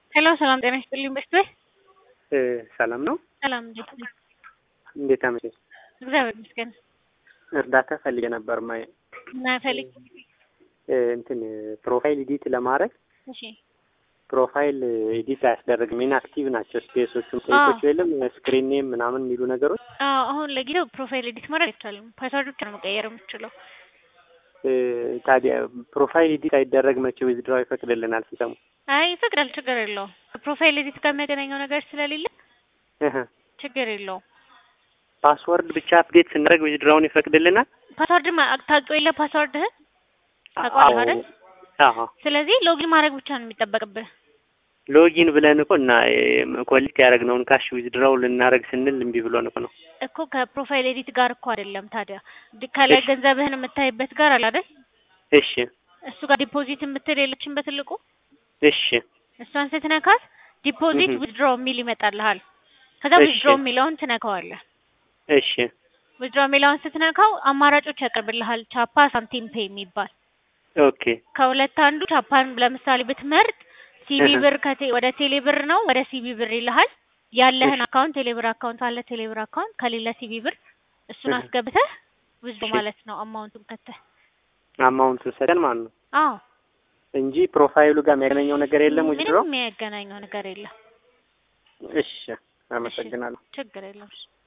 ሄሎ ሰላም ጤና ይስጥልኝ በስቤ ሰላም ነው። ሰላም እንዴት ነህ? እንዴት አመሸሽ? እግዚአብሔር ይመስገን። እርዳታ ፈልጌ ነበር ማየ እና ፈልግ እንትን ፕሮፋይል ኤዲት ለማድረግ እሺ ፕሮፋይል ኤዲት አያስደርግም። ኢንአክቲቭ ናቸው ስፔሶቹም ቴኮቹ የለም ስክሪን ኔም ምናምን የሚሉ ነገሮች አዎ አሁን ለጊዜው ፕሮፋይል ኤዲት ማድረግ አይቻልም። ፓስወርድ ብቻ ነው መቀየር የምትችለው። ታዲያ ፕሮፋይል ኤዲት አይደረግ መቼ ዊዝድራው ይፈቅድልናል ሲሰሙ? አይ ይፈቅዳል፣ ችግር የለውም። ፕሮፋይል ኤዲት ጋር የሚያገናኘው ነገር ስለሌለ ችግር የለውም። ፓስወርድ ብቻ አፕዴት ስናደርግ ዊዝድራውን ይፈቅድልናል። ፓስወርድ ታውቂው የለ ፓስወርድህን ታውቀዋለህ አይደል? አዎ ስለዚህ ሎጊን ማድረግ ብቻ ነው የሚጠበቅብህ። ሎጊን ብለን እኮ እና ኮሊት ያደረግነውን ካሽ ዊዝድራው ልናደርግ ስንል እምቢ ብሎን እኮ ነው። እኮ ከፕሮፋይል ኤዲት ጋር እኮ አይደለም ታዲያ ከላይ ገንዘብህን የምታይበት ጋር አለ አይደል? እሺ እሱ ጋር ዲፖዚት የምትል የለችም በትልቁ እሺ እሷን ስትነካት ዲፖዚት ዊዝድሮ የሚል ይመጣልሃል። ከዛ እሺ። ዊዝድሮ የሚለውን ትነካዋለህ። እሺ ዊዝድሮ የሚለውን ስትነካው አማራጮች ያቀርብልሃል። ቻፓ፣ ሳምቲም ፔይ የሚባል ኦኬ ከሁለት አንዱ ቻፓን ለምሳሌ ብትመርጥ ሲቢ እህ። ብር ከቴ ወደ ቴሌ ብር ነው ወደ ሲቢ ብር ይልሃል። ያለህን እሺ። አካውንት ቴሌ ብር አካውንት አለ ቴሌ ብር አካውንት ከሌለ ሲቢ ብር እሱን እህ። አስገብተህ ዊዝድሮ እሺ። ማለት ነው አማውንቱን ከተህ አማውንቱን ሰጠን ማለት ነው አዎ እንጂ ፕሮፋይሉ ጋር የሚያገናኘው ነገር የለም ምንም ዊዝድራው። የሚያገናኘው ነገር የለም። እሺ አመሰግናለሁ። ችግር የለም።